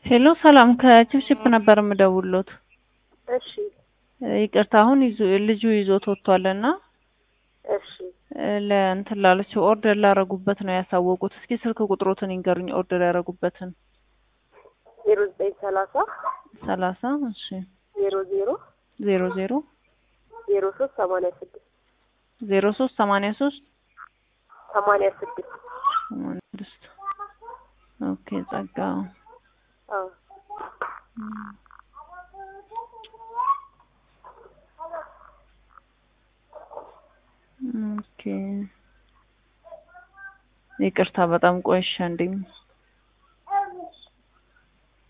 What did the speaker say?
ሄሎ ሰላም ከችፕችፕ ነበር የምደውልዎት። እሺ ይቅርታ አሁን ይዞ ልጁ ይዞት ወጥቷልና እሺ ለእንትን ላለችው ኦርደር ላረጉበት ነው ያሳወቁት። እስኪ ስልክ ቁጥሮትን ይንገሩኝ ኦርደር ያረጉበትን። ዜሮ ዘጠኝ ሰላሳ ሰላሳ እሺ ዜሮ ዜሮ ዜሮ ዜሮ ዜሮ ሶስት ሰማንያ ስድስት ዜሮ ሶስት ሰማንያ ሶስት ሰማንያ ስድስት ሰማንያ ስድስት ኦኬ ጸጋ አዎ ኦኬ ይቅርታ በጣም ቆይሻ እንዴ